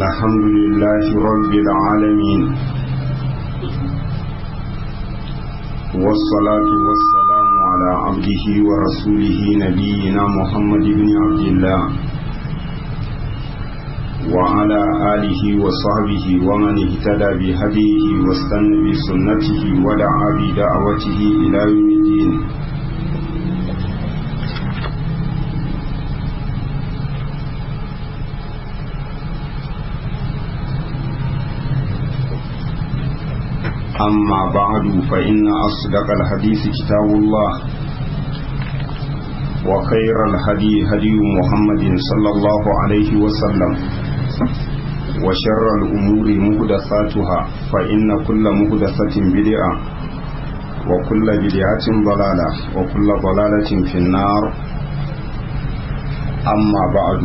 الحمد لله رب العالمين والصلاة والسلام على عبده ورسوله نبينا محمد بن عبد الله وعلى آله وصحبه ومن اهتدى بهديه واستنى بسنته ودعا بدعوته إلى يوم الدين أما بعد فإن أصدق الحديث كتاب الله وخير الهدي هدي محمد صلى الله عليه وسلم وشر الأمور مهدثاتها فإن كل مهدثة بدعة وكل بدعة ضلالة وكل ضلالة في النار أما بعد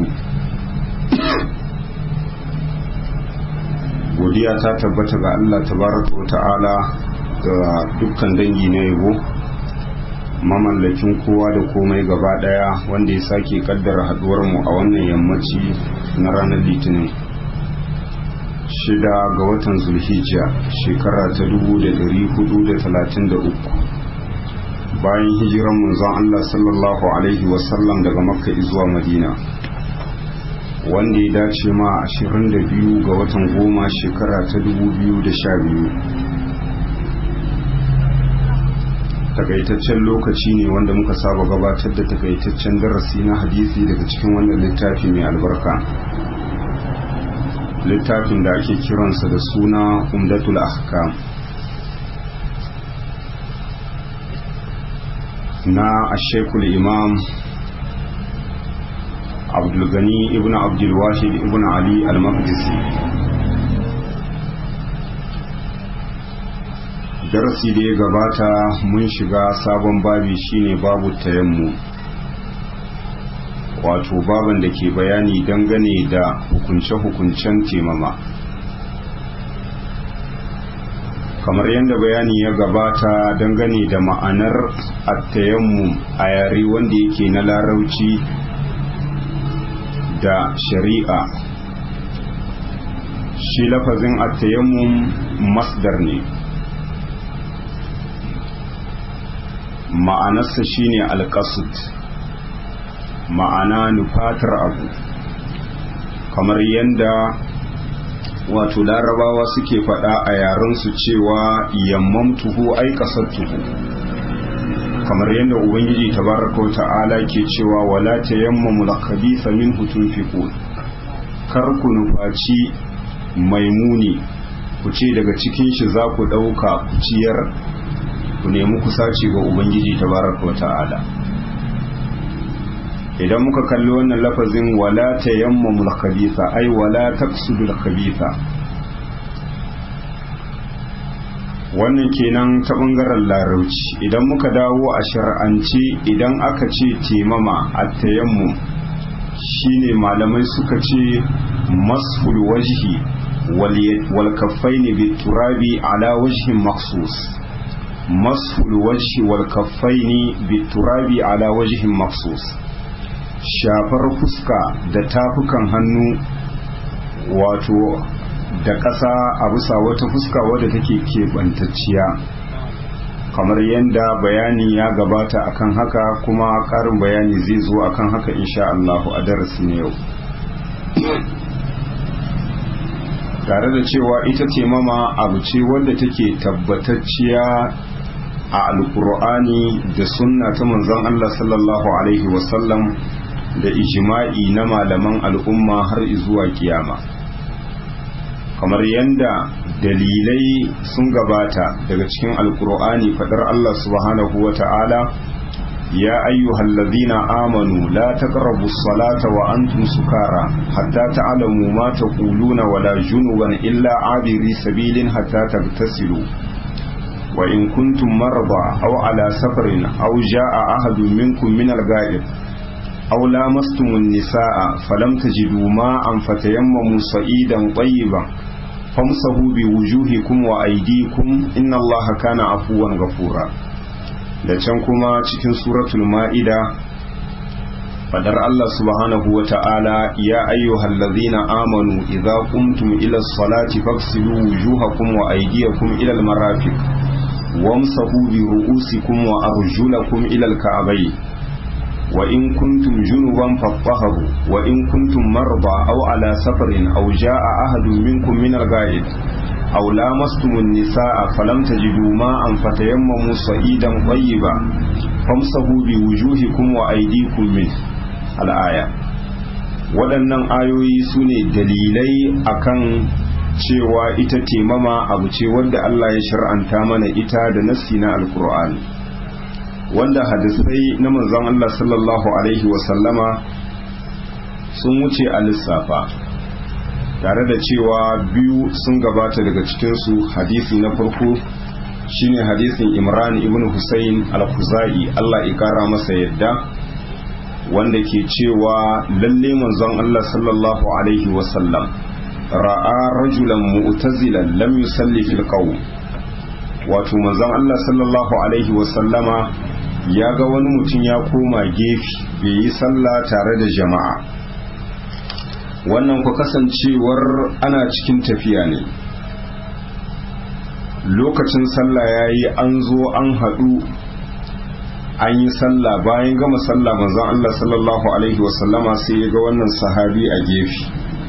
godiya ta tabbata ga Allah tabaraka wa ta'ala ga dukkan dangi na yabo mamallakin kowa da komai gaba daya wanda ya sake kaddara haduwar mu a wannan yammaci na ranar litinin shida ga watan zulhijja shekara ta 1433 bayan hijiran manzon Allah sallallahu alaihi wasallam daga makka zuwa madina wanda ya dace ma 22 ga watan goma shekara ta 2012 takaitaccen lokaci ne wanda muka saba gabatar da takaitaccen darasi na hadisi daga cikin wannan littafi mai albarka littafin da ake kiransa da suna umdatul ahkam na ashekul imam abdulgani ibn abdulwahid ibn ali al-maqdisi darasi da ya gabata mun shiga sabon babi shine babu tayammu wato baban da ke bayani dangane da hukunce-hukuncen temama kamar yadda bayani ya gabata dangane da ma'anar attayammu a yare wanda yake na larauci da shari'a shi lafazin attayammum masdar ne ma'anarsa shine alƙasud ma'ana nufatar abu kamar yadda wato larabawa suke faɗa a yarensu cewa yammamtuhu ai tuhu. kamar yadda ubangiji tabaraka wa ta'ala ke cewa wala tayammamu al-khabitha minhu tunfiqun kar ku nufaci maimuni ku ce daga cikin shi za ku dauka ku ciyar ku nemi kusaci ga ubangiji tabaraka wa ta'ala idan muka kalli wannan lafazin wala tayammamu al-khabitha ai wala taqsudu al-khabitha wannan kenan ta bangaren larauci idan muka dawo a shar'ance idan aka ce temama a tayammu shine malamai suka ce masful wajhi wal kaffaini bit turabi ala wajhin maksus masful wajhi wal kaffaini bit turabi ala wajhin maksus shafar fuska da tafukan hannu wato da ƙasa a bisa wata fuska wadda take keɓantacciya kamar yadda bayani ya gabata akan haka kuma ƙarin bayani zai zo akan haka insha Allahu a darasi na yau tare da cewa ita ce mama abu ce wadda take tabbatacciya a alkur'ani da sunna ta manzon Allah sallallahu alaihi wasallam da ijima'i na malaman al'umma har zuwa kiyama kamar yadda dalilai sun gabata daga cikin alkur'ani fadar Allah subhanahu wa ta'ala ya ayyuhal ladhina amanu la taqrabu as-salata wa antum sukara hatta ta'lamu ma taquluna wa la junuban illa abiri sabilin hatta tagtasilu wa in kuntum marda aw ala safarin aw jaa ahadun minkum min al-ghaib aw lamastumun nisaa falam tajidu ma'an fatayammamu sa'idan tayyiban famsahu bi wujuhikum wa aydikum inna allaha kana afuwan ghafura da can kuma cikin suratul ma'ida fadar Allah subhanahu wa ta'ala ya ayyuhal ladzina amanu idza qumtum ila salati faghsilu wujuhakum wa aydiyakum ila al-marafiq wamsahu bi ru'usikum wa arjulakum ila al-ka'bayn wa in kuntum junuban fattaharu wa in kuntum marda aw ala safarin aw jaa ahadun minkum min al-ghaid aw lamastumun nisaa falam tajidu ma'an fatayammamu sa'idan tayyiba famsahu bi wujuhikum wa aydikum min al-aya waɗannan ayoyi su ne dalilai akan cewa ita temama abu ce wanda Allah ya shar'anta mana ita da nassi na alkur'ani wanda hadisai na manzon Allah sallallahu alaihi wasallama sun wuce a lissafa tare da cewa biyu sun gabata daga cikinsu hadisi na farko shine hadisin imran ibn husayn al-khuzai Allah ya kara masa yadda wanda ke cewa lalle manzon Allah sallallahu alaihi wasallam ra'a rajulan mu'tazilan lam yusalli fil qawm wato manzon Allah sallallahu alaihi wasallama ya ga wani mutum ya koma gefe bai yi sallah tare da jama'a wannan ku kasancewar ana cikin tafiya ne lokacin sallah ya yi an zo an haɗu an yi sallah bayan gama sallah manzon Allah sallallahu alaihi wasallama sai ya ga wannan sahabi a gefe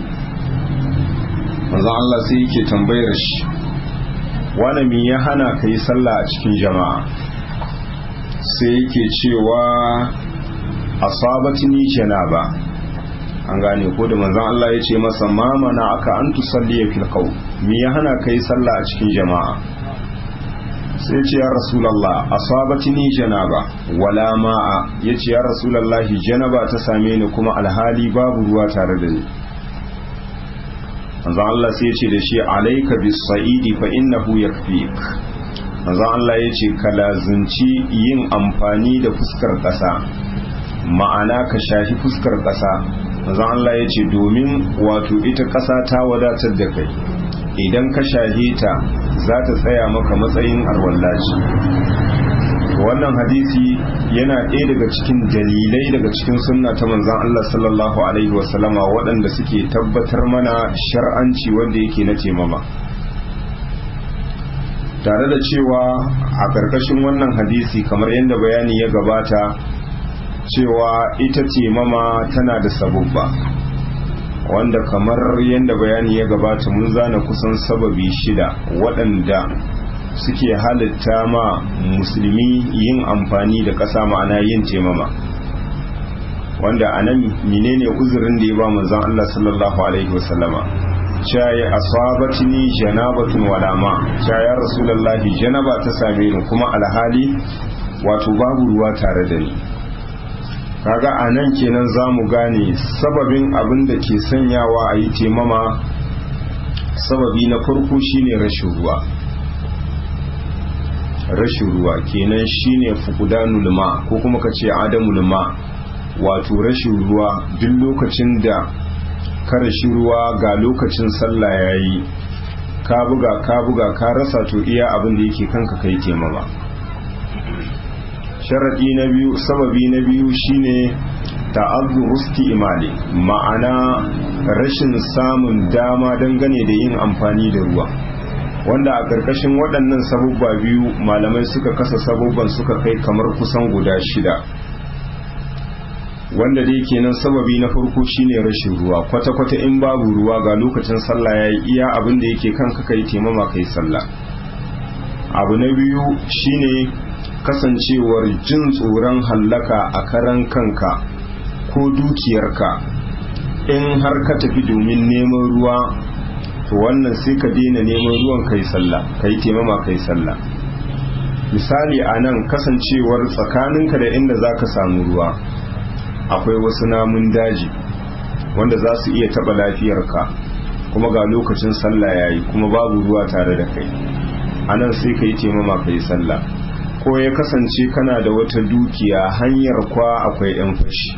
manzon Allah sai yake tambayar shi wani me ya hana ka yi sallah a cikin jama'a sai yake cewa asabatini janaba an gane ko da manzon Allah ya ce masa ma mana aka an tusalliya fil qaum me ya hana ka yi sallah a cikin jama'a sai ce ya rasulallah asabatini janaba wala ma'a yace ya rasulallahi janaba ta same ni kuma alhali babu ruwa tare da ni manzo Allah sai yace da shi alayka bis sa'idi fa innahu yakfik manzo Allah yace ka lazunci yin amfani da fuskar kasa ma'ana ka shafi fuskar kasa manzo Allah yace domin wato ita kasa ta wadatar da kai idan ka shahe ta za ta tsaya maka matsayin arwallaci wannan hadisi yana ɗaya daga cikin dalilai daga cikin sunna ta manzan Allah sallallahu alaihi wasallama waɗanda suke tabbatar mana shar'anci wanda yake na temama tare da cewa a ƙarƙashin wannan hadisi kamar yadda bayani ya gabata cewa ita temama tana da sabubba wanda kamar yadda bayani ya gabata mun zana kusan sababi shida waɗanda suke halitta ma musulmi yin amfani da ƙasa ma'ana yin temama wanda a nan menene uzurin da ya ba manzon Allah sallallahu alaihi wasallama shaye asabatini janabatun walama ya rasulullahi janaba ta same ni kuma alhali wato babu ruwa tare da ni kaga a nan kenan za mu gane sababin abin da ke sanyawa a yi temama sababi na farko shine rashin ruwa rashin ruwa kenan shine fukudanul ma ko kuma ka ce adamul ma wato rashin ruwa duk lokacin da ka rashi ruwa ga lokacin sallah yayi ka buga ka buga ka rasa to iya abin da yake kanka kai temama sharadi na biyu sababi na biyu shine ta'azzu rusti imali ma'ana rashin samun dama dangane da yin amfani da ruwa wanda a ƙarƙashin waɗannan sabubba biyu malamai suka kasa sabubban suka kai kamar kusan guda shida wanda dai kenan sababi na farko shine rashin ruwa kwata-kwata in babu ruwa ga lokacin sallah ya yi iya abin da yake kanka kai taimama kai sallah abu na biyu shine kasancewar jin tsoron hallaka a karan kanka ko dukiyarka in har ka tafi domin neman ruwa to wannan sai ka daina neman ruwan kai sallah kai taimama kai sallah misali a nan kasancewar tsakaninka da inda za ka samu ruwa akwai wasu namun daji wanda za su iya taɓa lafiyarka kuma ga lokacin sallah ya yi kuma babu ruwa tare da kai a nan sai ka yi taimama ka yi sallah ko ya kasance kana da wata dukiya hanyar kwa akwai 'yan fashi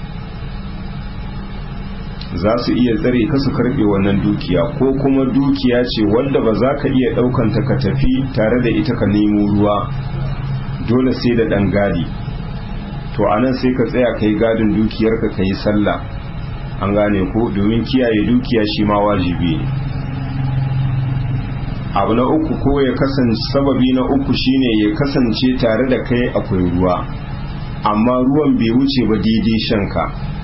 za su iya tsare ka su karbe wannan dukiya ko kuma dukiya ce wanda ba za ka iya ɗaukanta ka tafi tare da ita ka nemo ruwa dole sai da ɗan gadi to anan sai ka tsaya ka yi gadin dukiyarka ka yi sallah an gane ko domin kiyaye dukiya shi ma wajibi ne abu na uku ko ya kasance sababi na uku shine ya kasance tare da kai akwai ruwa amma ruwan bai wuce ba daidai shanka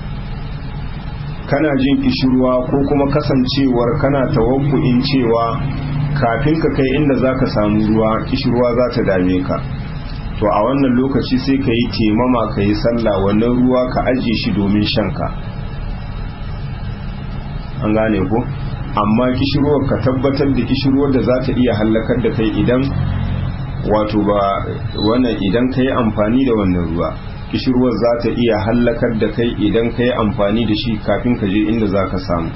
kana jin kishirwa ko kuma kasancewar kana tawakkuin cewa kafin ka kai inda za ka samu ruwa kishirwa za ta dame ka to a wannan lokaci sai ka yi temama ka yi sallah wannan ruwa ka ajiye shi domin shanka an gane ko amma kishirwar ka tabbatar da kishirwar da za ta iya hallakar da kai idan wato ba wannan idan ka yi amfani da wannan ruwa kishirwar za ta iya hallakar da kai idan ka yi amfani da shi kafin ka je inda za ka samu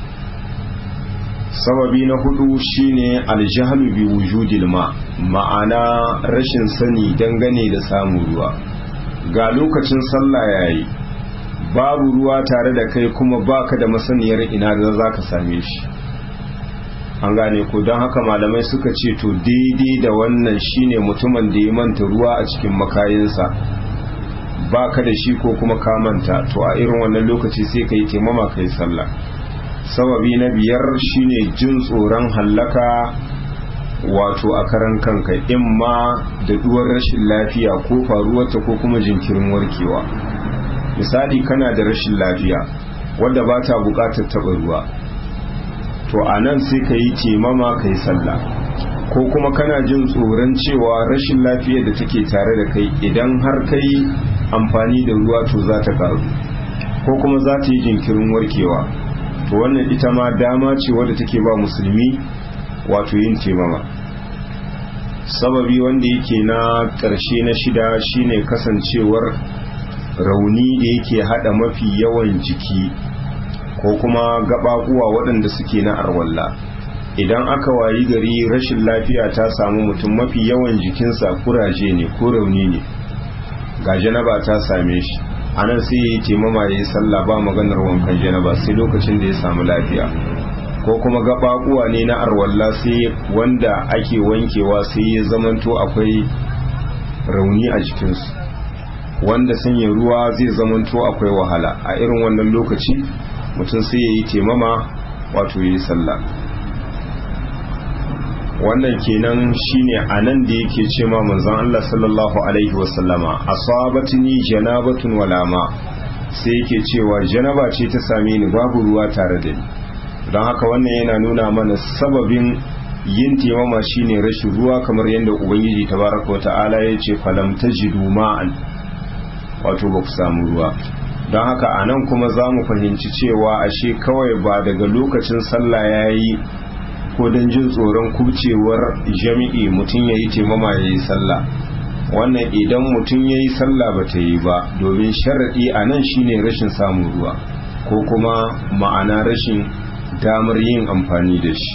sababi na hudu shine aljahlu bi wujudil ma ma'ana rashin sani dangane da samun ruwa ga lokacin sallah yayi babu ruwa tare da kai kuma baka da masaniyar ina da za ka same shi an gane ko don haka malamai suka ce to daidai da wannan shine mutumin da ya manta ruwa a cikin makayinsa baka da shi ko kuma ka manta to a irin wannan lokaci sai ka yi taimama ka yi sallah sababi na biyar shine jin tsoron hallaka wato a karan kanka in ma da duwar rashin lafiya ko faruwarta ko kuma jinkirin warkewa misali kana da rashin lafiya wadda ba ta bukatar taɓa ruwa to a nan sai ka yi temama ka yi sallah ko kuma kana jin tsoron cewa rashin lafiyar da take tare da kai idan har ka yi amfani da ruwa to za ta karu ko kuma za ta yi jinkirin warkewa to wannan ita ma dama ce wadda take ba musulmi wato yin temama sababi wanda yake na ƙarshe na shida shine kasancewar rauni da yake hada mafi yawan jiki ko kuma gababuwa waɗanda suke na arwalla idan aka wayi gari rashin lafiya ta samu mutum mafi yawan jikinsa kuraje ne ko rauni ne ga janaba ta same shi a nan sai ya yi taimama ya yi sallah ba maganar wankan janaba sai lokacin da ya samu lafiya ko kuma gababuwa ne na arwalla sai wanda ake wankewa sai ya zamanto akwai rauni a jikinsu wanda sanya ruwa zai zamanto akwai wahala a irin wannan lokaci mutum sai ya yi taimama wato ya yi sallah wannan kenan shine a nan da yake ce ma manzon Allah sallallahu alaihi wasallama asabatni janabatun walama sai yake cewa janaba ce ta same ni babu ruwa tare da ni don haka wannan yana nuna mana sababin yin taimama shine rashin ruwa kamar yadda ubangiji tabaraka wata'ala ya ce falam tajidu ma'an wato ba ku samu ruwa don haka a nan kuma za mu fahimci cewa ashe kawai ba daga lokacin sallah ya yi ko don jin tsoron kubcewar jami'i mutum ya yi taimama ya yi sallah wannan idan mutum ya yi sallah ba ta yi ba domin sharaɗi a nan shine rashin samun ruwa ko kuma ma'ana rashin damar yin amfani da shi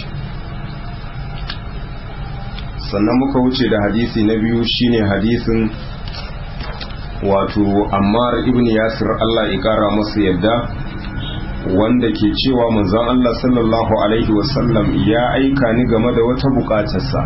sannan muka wuce da hadisi na biyu shine hadisin wato ammar ibn yasir Allah ya kara masa yadda wanda ke cewa manzon Allah sallallahu alaihi wasallam ya aika ni game da wata bukatarsa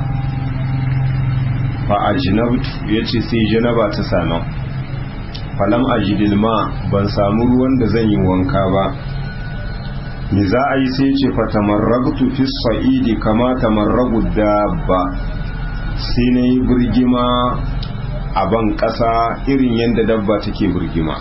fa ajnabtu yace sai janaba ta same falam ajidil ma ban samu ruwan da zan yi wanka ba me za a yi sai ce fa tamarragtu fi sa'idi kama tamarragu dabba sai na yi birgima a ban ƙasa irin yadda dabba take birgima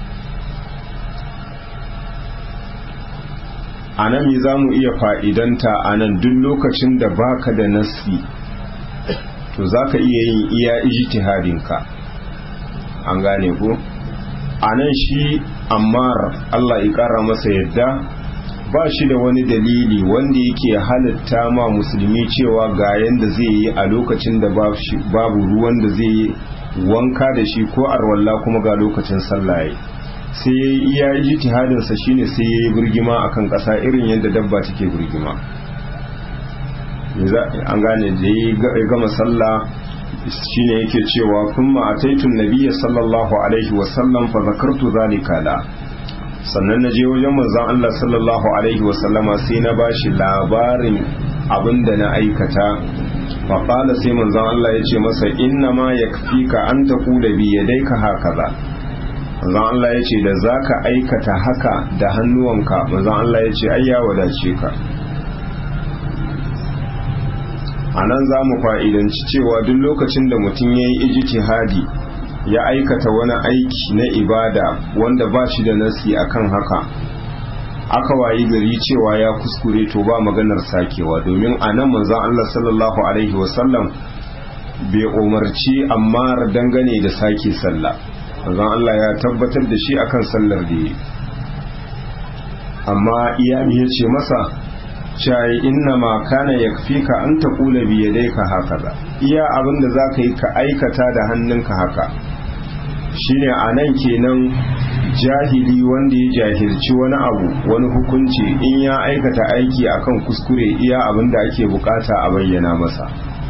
a nan za mu iya fa'idanta a nan duk lokacin da baka da nasi to za ka iya yin iya ijtihadinka an gane ko a nan shi ammar Allah ya ƙara masa yadda ba shi da wani dalili wanda yake halitta ma musulmi cewa ga yanda zai yi a lokacin da babu ruwan da zai yi wanka da shi ko arwalla kuma ga lokacin sallah sai ya yi iya ijtihadinsa shine sai ya yi birgima akan ƙasa irin yadda dabba take birgima an gane da ya gama sallah shine yake cewa kuma ataitun nabiyya sallallahu alaihi wasallam fa zakartu zalika la sannan na je wajen manzon Allah sallallahu alaihi wasallama sai na bashi labarin abin da na aikata faƙala sai manzon Allah ya ce masa inna ma ya ka an ta kula bi ya dai ka haka za manzon Allah ya ce da za ka aikata haka da hannuwanka manzon Allah ya ce ya wadace ka a nan za mu fa'idanci cewa duk lokacin da mutum ya yi ijtihadi ya aikata wani aiki na ibada wanda ba shi da nasi akan haka aka wayi gari cewa ya kuskure to ba maganar sakewa domin a nan manzon Allah sallallahu alaihi wasallam bai umarci amma dangane da sake sallah manzon Allah ya tabbatar da shi akan sallar da yi amma iyami ya ce masa shayi inna ma kana yakfika an taqula bi yadayka hakaza iya abin da zaka yi ka aikata da hannunka haka shine anan kenan jahili wanda ya jahilci wani abu wani hukunci in ya aikata aiki akan kuskure iya abin da ake bukata a bayyana masa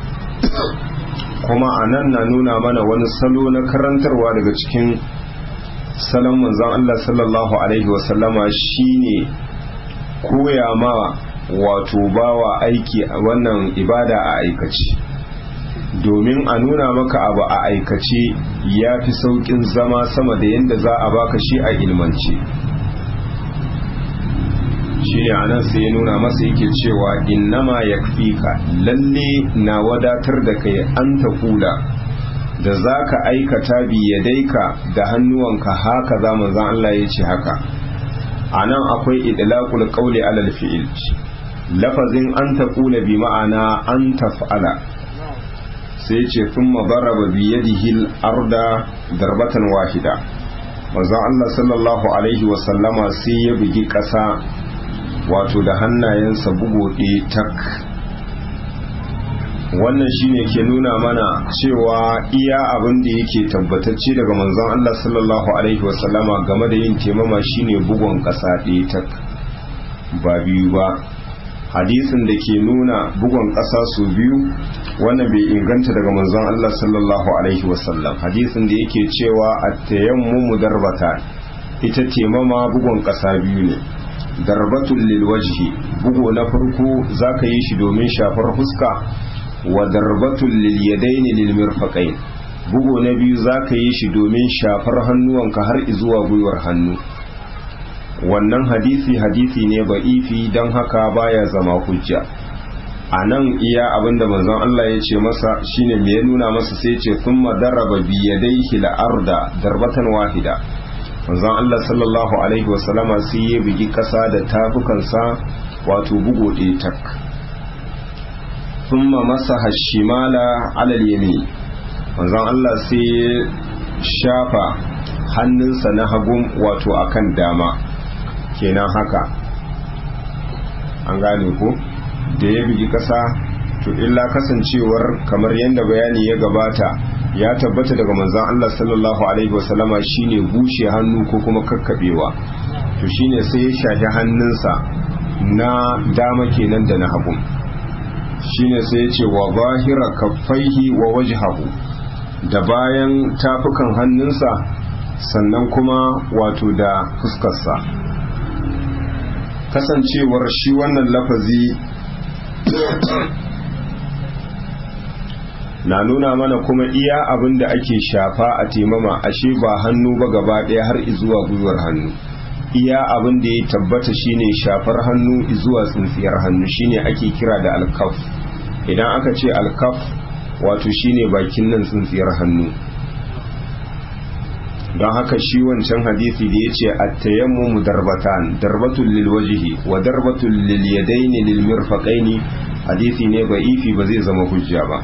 kuma anan na nuna mana wani salo na karantarwa daga cikin salon manzon Allah sallallahu alaihi wasallama shine koya ma wato bawa aiki wannan ibada a aikace domin a nuna maka abu a aikace ya fi sauƙin zama sama da yadda za a baka shi a ilmance shi ne anan sai ya nuna masa yake cewa innama ya ka lalle na wadatar da kai an ta kula da za ka aikata biyadaika da hannuwanka haka za manzan Allah ya ce haka a nan akwai idlaqul qawli alal fi'il lafazin an ta kula bi ma'ana an taf'ala sai ce sun mabaraba biyadihil arda darbatan wahida manzon Allah sallallahu alaihi wasallama sai ya bugi ƙasa wato da hannayensa bugo ɗaya tak wannan shine ke nuna mana cewa iya abin da yake tabbatacce daga manzon Allah sallallahu alaihi wasallama game da yin temama shine bugon ƙasa ɗaya tak ba biyu ba hadisin da ke nuna bugon ƙasa su biyu wannan bai inganta daga manzon Allah sallallahu alaihi wasallam hadisin da yake cewa at-tayammumu darbata ita temama bugon ƙasa biyu ne darbatul lil wajhi bugo na farko zaka yi shi domin shafar fuska wa darbatul lil yadaini lil mirfaqain bugo na biyu zaka yi shi domin shafar hannuwanka har zuwa gwiwar hannu wannan hadisi hadisi ne ba'ifi don haka baya zama hujja a nan iya abinda manzon Allah ya ce masa shine me ya nuna masa sai ce sun madaraba biyadaihi la'arda darbatan wahida manzon Allah sallallahu alaihi wasallama sai ya bugi kasa da tafukansa wato bugo ɗaya tak thumma masaha shimala alal yamin manzon Allah sai ya shafa hannunsa na hagun wato akan dama kenan haka an gane ko da ya bigi kasa to illa kasancewar kamar yadda bayani ya gabata ya tabbata daga manzon Allah sallallahu alaihi wasallama shine bushe hannu ko kuma kakkabewa to shine sai ya shafi hannunsa na dama kenan da na hagu shine sai ya ce wa zahira kaffaihi wa wajhahu da bayan tafukan hannunsa sannan kuma wato da fuskarsa kasancewar shi wannan lafazi na nuna mana kuma iya abin da ake shafa a temama ashe ba hannu ba gaba ɗaya har izuwa gwiwar hannu iya abin da ya tabbata shine shafar hannu izuwa tsintsiyar hannu shine ake kira da alkaf idan aka ce alkaf wato shine bakin nan tsintsiyar hannu don haka shi wancan hadisi da ya ce attayammumu darbatan darbatul lil wajhi wa darbatul lil yadaini lil mirfaqaini hadisi ne ba ifi ba zai zama hujja ba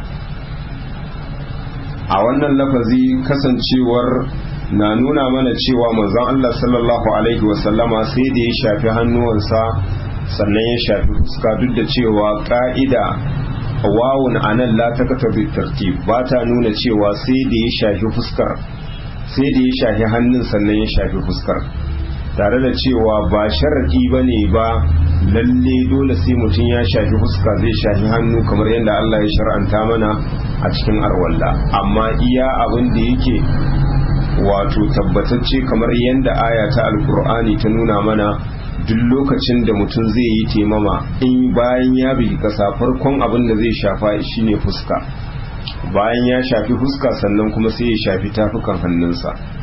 a wannan lafazi kasancewar na nuna mana cewa manzon Allah sallallahu alaihi wasallama sai da ya shafi hannuwansa sannan ya shafi fuska duk da cewa ka'ida wawun anan la takata bi tartib ba ta nuna cewa sai da ya shafi fuskar sai da ya shafi hannun sannan ya shafi fuskar tare da cewa ba sharaɗi ba ne ba lalle dole sai mutum ya shafi fuska zai shafi hannu kamar yadda Allah ya shar'anta mana a cikin arwalla amma iya abin da yake wato tabbatacce kamar yadda aya ta alkur'ani ta nuna mana duk lokacin da mutum zai yi temama in bayan ya bi kasa farkon abin da zai shafa shine fuska bayan ya shafi fuska sannan kuma sai ya shafi tafukan hannunsa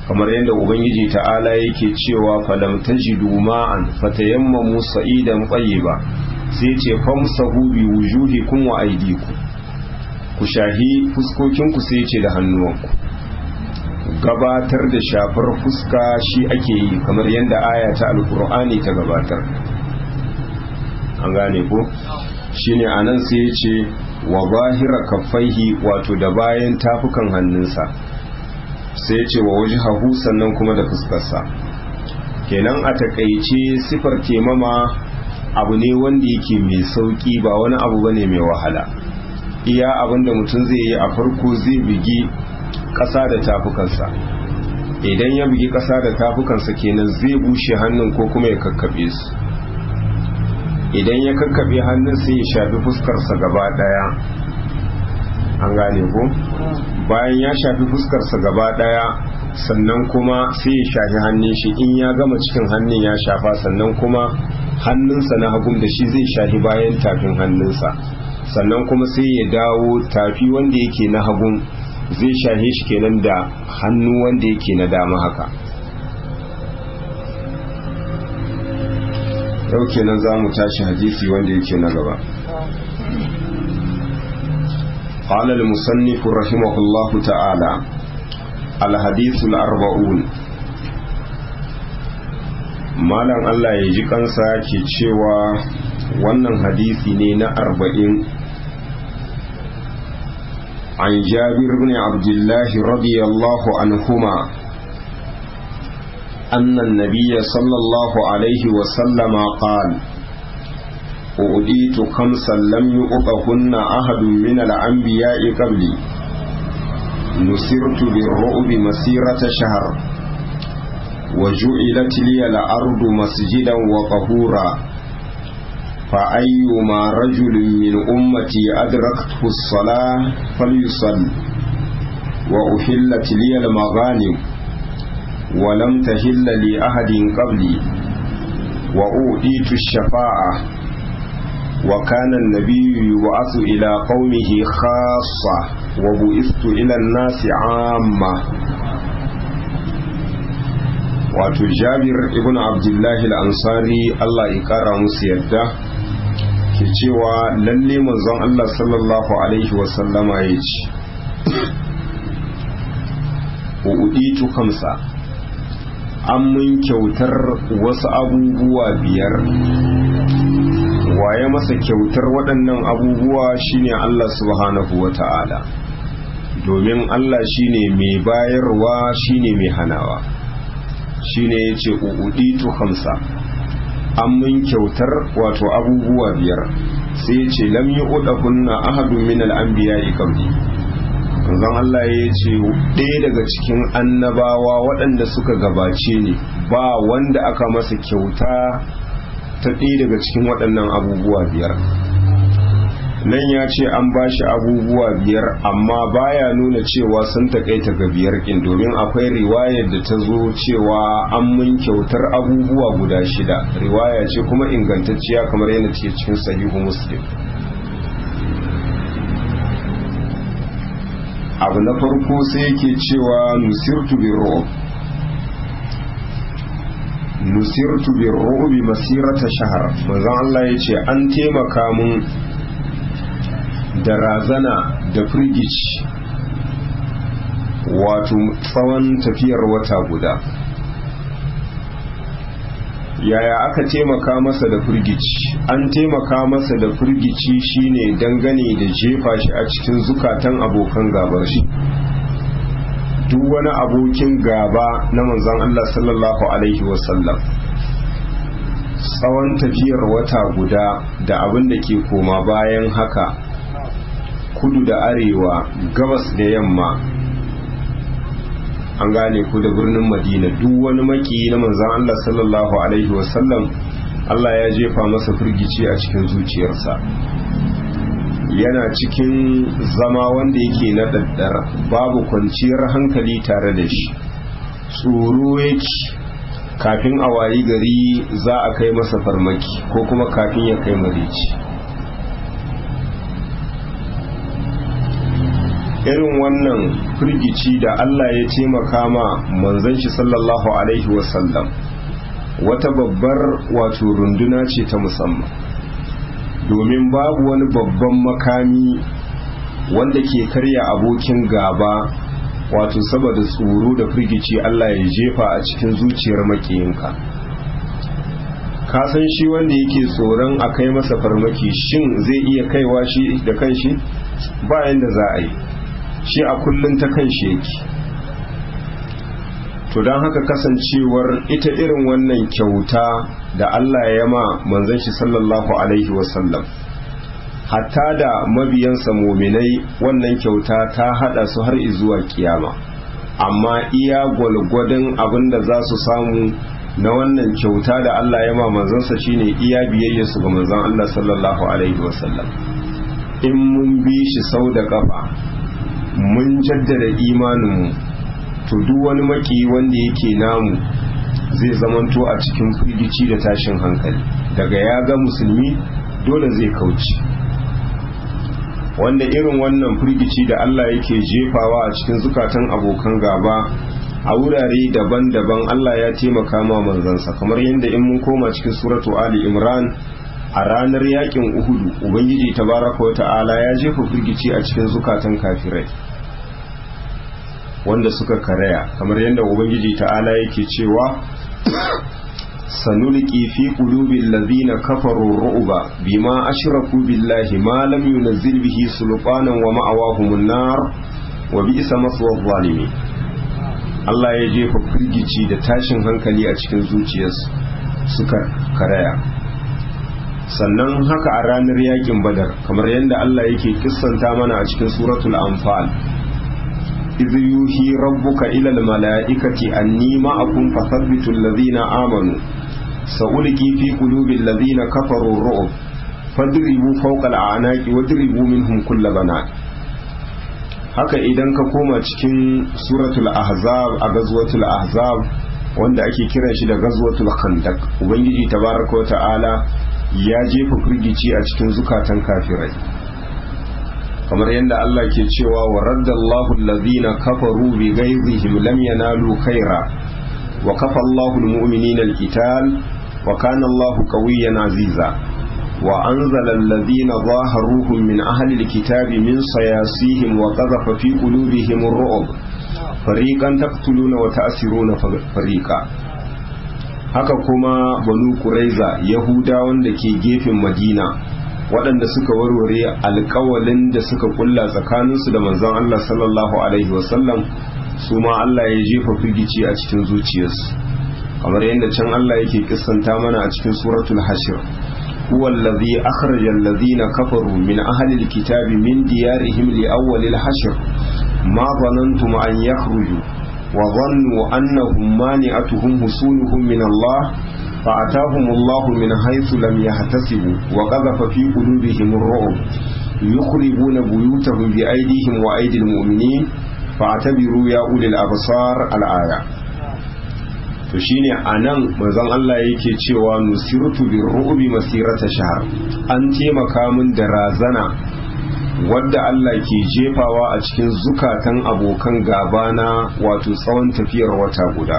kamar yadda ubangiji ta'ala yake cewa falam tajidu ma'an fatayammamu sa'idan ba sai ce famsahu bi wujuhikum wa aydikum ku shahi fuskokinku sai ce da hannuwanku gabatar da shafar fuska shi ake yi kamar yadda aya ta alkur'ani ta gabatar an gane ko shine anan sai ya ce wa zahira kaffaihi wato da bayan tafukan hannunsa sai ya ce wa wajhahu sannan kuma da fuskarsa kenan a takaice sifar temama abu ne wanda yake mai sauki ba wani abu bane mai wahala iya abinda mutum zai yi a farko zai bigi ƙasa da tafukansa idan ya bugi ƙasa da tafukansa kenan zai bushe hannun ko kuma ya kakkaɓe su idan ya kakkaɓe hannun sai ya shafi fuskarsa gaba ɗaya an gane ko bayan ya shafi fuskarsa gaba ɗaya sannan kuma sai ya shafi hannun shi in ya gama cikin hannun ya shafa sannan kuma hannunsa na hagun da shi zai shafi bayan tafin hannunsa sannan kuma sai ya dawo tafi wanda yake na hagun zai shahe shi kenan da hannu wanda yake na dama haka yau kenan za mu tashi hadisi wanda yake na gaba قال المصنف رحمه الله تعالى الحديث الأربعون malam Allah ya ji kansa ke cewa wannan hadisi ne na arba'in عن جابر بن عبد الله رضي الله عنهما أن النبي صلى الله عليه وسلم قال أؤديت خمسا لم يؤطهن أحد من الأنبياء قبلي نسرت بالرعب مسيرة شهر وجعلت لي الأرض مسجدا وطهورا فأيما رجل من أمتي أدركته الصلاة فليصل وأحلت لي المغانم ولم تهل لأحد قبلي وأوتيت الشفاعة وكان النبي يبعث إلى قومه خاصة وبعثت إلى الناس عامة wato jabir ibn abdullahi al-ansari Allah ya kara musu yadda ke cewa lalle manzon Allah sallallahu alaihi wasallama ya ce uɗitu kamsa an mun kyautar wasu abubuwa biyar waye masa kyautar waɗannan abubuwa shine Allah subhanahu wa ta'ala domin Allah shine mai bayarwa shine mai hanawa shine ya ce uɗitu hamsa an mun kyautar wato abubuwa biyar sai ya ce lam yi kunna ahadun min al'anbiya qabli zan Allah ya ce ɗaya daga cikin annabawa waɗanda suka gabace ne ba wanda aka masa kyauta ta ɗaya daga cikin waɗannan abubuwa biyar nan ya ce an ba shi abubuwa biyar amma baya nuna cewa sun taƙaita ga biyar ƙin domin akwai riwayar da ta zo cewa an mun kyautar abubuwa guda shida riwaya ce kuma ingantacciya kamar yana ce cikin sahihu muslim abu na farko sai yake cewa nusirtu bi ru'ub nusirtu bi ru'ubi masirata shahar manzon Allah ya ce an taimaka mun da razana da firgici wato tsawon tafiyar wata guda yaya aka taimaka masa da firgici an taimaka masa da firgici shine dangane da jefa shi a cikin zukatan abokan gabar shi duk wani abokin gaba na manzon Allah sallallahu alaihi wasallam tsawon tafiyar wata guda da abin da ke koma bayan haka kudu da arewa gabas da yamma an gane ku da birnin madina duk wani maki na manzan Allah sallallahu alaihi wasallam Allah ya jefa masa firgici a cikin zuciyarsa yana cikin zama wanda yake na daddar babu kwanciyar hankali tare da shi tsoro yake kafin a wayi gari za a kai masa farmaki ko kuma kafin ya kai marici irin wannan firgici da Allah ya taimaka ma manzon shi sallallahu alaihi wasallam wata babbar wato runduna ce ta musamman domin babu wani babban makami wanda ke karya abokin gaba wato saboda tsoro da firgici Allah ya jefa a cikin zuciyar makiyinka ka san shi wanda yake tsoron a kai masa farmaki shin zai iya kaiwa shi da kanshi bayan da za a yi shi a kullum ta kanshi yake to don haka kasancewar ita irin wannan kyauta da Allah ya ma manzon shi sallallahu alaihi wasallam hatta da mabiyansa muminai wannan kyauta ta hada su har zuwa kiyama amma iya gwalgwadon abin da za su samu na wannan kyauta da Allah ya ma manzansa shine iya biyayya su ga manzon Allah sallallahu alaihi wasallam in mun bi shi sau da kafa mun jaddada imaninmu to duk wani maki wanda yake namu zai zamanto a cikin firgici da tashin hankali daga ya ga musulmi dole zai kauce wanda irin wannan firgici da Allah yake jefawa a cikin zukatan abokan gaba a wurare daban-daban Allah ya taimaka ma manzansa kamar yadda in mun koma cikin suratu Ali Imran a ranar yakin Uhudu Ubangiji tabaraka wa ta'ala ya jefa firgici a cikin zukatan kafirai wanda suka karaya kamar yadda Ubangiji ta'ala yake cewa sanulqi fi qulubil ladhina kafaru ru'ba bima ashraku billahi ma lam yunzil bihi sulqanan wa ma'awahumun nar wa bi'sa maswa zalimin Allah ya jefa firgici da tashin hankali a cikin zuciyarsu suka karaya sannan haka a ranar yakin badar kamar yadda Allah yake kissanta mana a cikin suratul anfal إذ يوحي ربك إلى الملائكة أني معكم فثبتوا الذين آمنوا سألقي في قلوب الذين كفروا الرعب فاضربوا فوق الأعناق واضربوا منهم كل بنات haka idan ka koma cikin suratul ahzab a gazwatul ahzab wanda ake kiran shi da gazwatul khandaq ubangiji tabaraka wa ta'ala ya jefa firgici a cikin zukatan kafirai kamar yadda Allah ke cewa wa raddallahu allazina kafaru bi ghaizihim lam yanalu khaira wa kafa Allahu almu'minina alqital wa kana Allahu qawiyyan aziza wa anzala allazina zaharuhum min ahli alkitabi min sayasihim wa qadhafa fi qulubihim ar-ru'b fariqan taqtuluna wa ta'siruna fariqa haka kuma banu quraiza yahuda wanda ke gefen madina waɗanda suka warware alkawalin da suka kulla tsakaninsu da manzon Allah sallallahu alaihi wasallam su ma Allah ya jefa firgici a cikin zuciyarsu kamar yadda can Allah yake kissanta mana a cikin suratul hashir huwa allazi akhraja allazina kafaru min ahli alkitabi min diyarihim li awwal alhashr ma dhanantum an yakhruju wa dhannu annahum mani'atuhum husunuhum min Allah فأتاهم الله من حيث لم يحتسبوا وقذف في قلوبهم الرعب يخربون بيوتهم بأيديهم وأيدي المؤمنين فاعتبروا يا أولي الأبصار الآية to shine anan manzon Allah yake cewa nusirtu bir ru'bi masirata shahr an taimaka min da razana wadda Allah ke jefawa a cikin zukatan abokan gabana wato tsawon tafiyar wata guda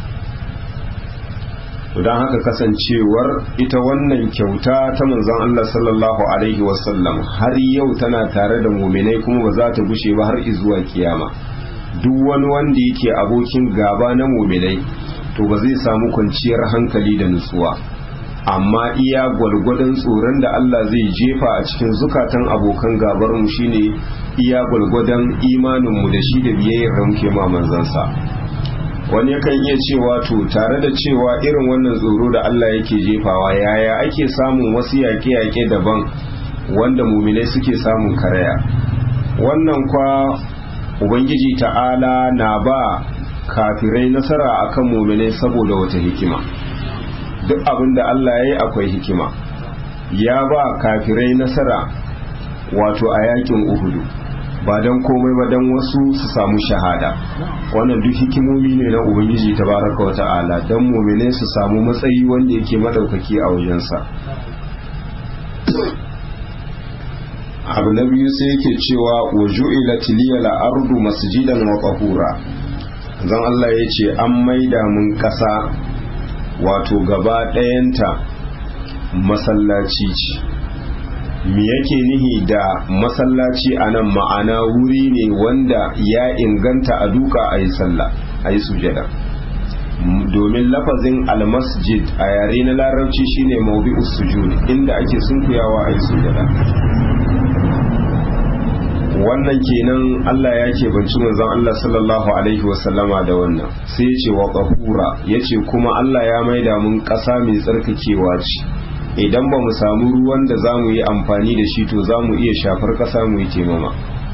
don haka kasancewar ita wannan kyauta ta manzon Allah sallallahu alaihi wasallam har yau tana tare da muminai kuma ba za ta bushe ba har izuwa kiyama duk wani wanda yake abokin gaba na muminai to ba zai samu kwanciyar hankali da nutsuwa amma iya gwalgwadon tsoron da Allah zai jefa a cikin zukatan abokan gabar mu shine iya gwalgwadon imanin mu da shi da biyayyar da muke ma manzansa wani yakan iya cewa to tare da cewa irin wannan tsoro da Allah yake jefawa yaya ake samun wasu yaƙe-yaƙe daban wanda muminai suke samun karaya wannan kwa ubangiji ta'ala na ba kafirai nasara akan muminai saboda wata hikima duk abin da Allah ya yi akwai hikima ya ba kafirai nasara wato a yakin uhudu ba don komai ba don wasu su samu shahada wannan duk hikimomi ne na ubangiji tabaraka wa ta'ala don mumine su samu matsayi wanda yake madaukaki a wajensa abu na biyu sai yake cewa wa ju'ilat liyal ardu masjidan wa tahura zan Allah ya ce an maida mun ƙasa wato gaba ɗayanta masallaci ce me yake nihi da masallaci a nan ma'ana wuri ne wanda ya inganta a duka a yi sallah a yi sujada domin lafazin almasjid a yare na larabci shine maubi'us sujud inda ake sunkuyawa a yi sujada wannan kenan Allah ya ke banci manzon Allah sallallahu alaihi wasallama da wannan sai ya ce wa qahura yace kuma Allah ya maida mun ƙasa mai tsarkakewa ce idan ba mu samu ruwan da za mu yi amfani da shi to za mu iya shafar ƙasa mu yi taimama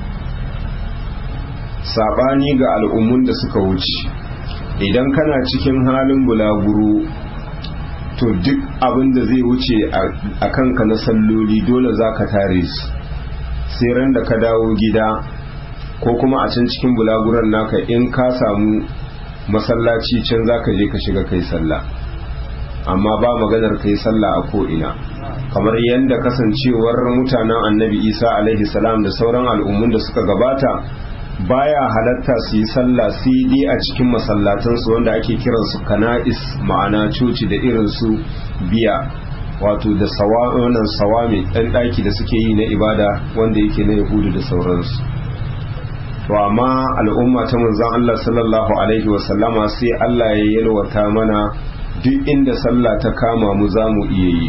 saɓani ga al'ummun da suka wuce idan kana cikin halin bulaguro to duk abin da zai wuce a kanka na salloli dole za ka tare su sai ran da ka dawo gida ko kuma a can cikin bulaguran naka in ka samu masallaci can za ka je ka shiga kai sallah amma ba maganar kai sallah a ko'ina kamar yadda kasancewar mutanen annabi isa alaihi salam da sauran al'ummun da suka gabata baya halatta su yi sallah sai dai a cikin masallatansu wanda ake kiransu kana'is ma'ana coci da irinsu biya wato da wannan sawami ɗan ɗaki da suke yi na ibada wanda yake na yahudu da sauransu to amma al'umma ta manzon Allah sallallahu alaihi wasallama sai Allah ya yalwata mana duk inda sallah ta kama mu za mu iya yi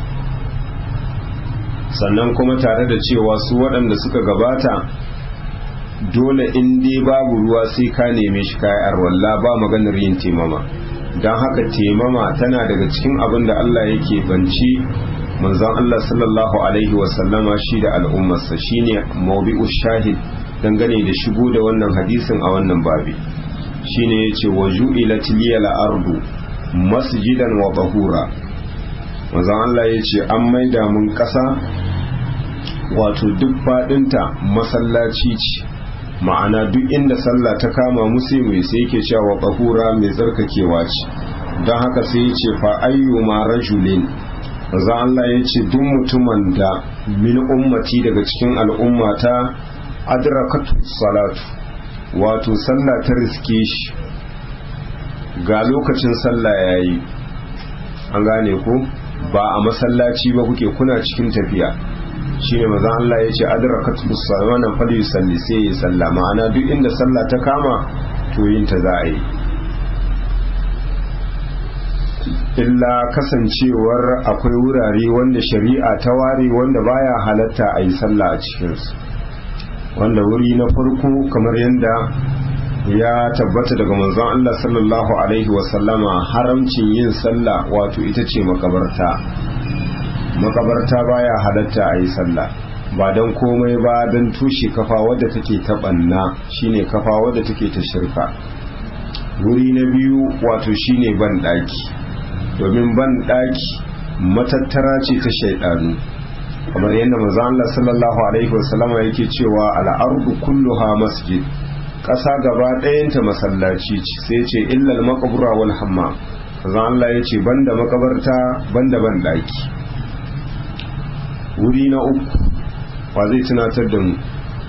sannan kuma tare da cewa su waɗanda suka gabata dole in dai babu ruwa sai ka neme shi kayar walla ba maganar yin temama don haka temama tana daga cikin abin da Allah yake banci manzon Allah sallallahu alaihi wasallama shi da al'ummarsa shine mawbi'u shahid dangane da shigo da wannan hadisin a wannan babi shine yace wa ju'ilat liyal ardu masjidan wa tahura manzon Allah yace an maida mun kasa wato duk fadinta masallaci ce ma'ana duk inda sallah ta kama musu mai sai yake cewa tahura mai tsarkakewa ce don haka sai yace fa ayyuma rajulin manzon Allah yace duk mutumin da min ummati daga cikin al'ummata adrakatu salatu wato sallah ta riske shi ga lokacin sallah yayi an gane ku ba a masallaci ba kuke kuna cikin tafiya shine maza Allah ya ce adrakatu salatu wannan fali salli sai ya salla ma'ana duk inda sallah ta kama to yin ta za a yi illa kasancewar akwai wurare wanda shari'a ta ware wanda baya halatta a yi sallah a cikinsu wanda wuri na farko kamar yadda ya tabbata daga manzon Allah sallallahu alaihi wasallama haramcin yin sallah wato ita ce makabarta makabarta baya halatta a yi sallah ba don komai ba don tushe kafa wadda take ta banna shine kafa wadda take ta shirka wuri na biyu wato shine ban daki domin ban daki matattara ce ta shaidanu kamar yadda manzo Allah sallallahu alaihi wasallama yake cewa al'ardu kulluha masjid ƙasa gaba ɗayanta masallaci ce sai ce illal maqbura wal hammam manzo Allah yace banda makabarta banda ban daki wuri na uku wa zai tunatar da mu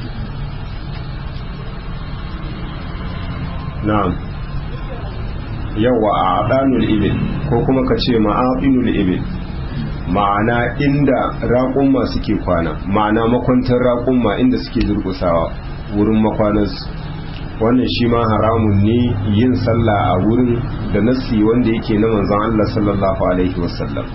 na'am yawa a adanul ibil ko kuma ka ce ma'aqinul ibil ma'ana inda raƙumma suke kwana ma'ana makwantar raƙumma inda suke durƙusawa wurin makwanansu wannan shi ma haramun ne yin sallah a wurin da nassi wanda yake na manzon Allah sallallahu alaihi wasallam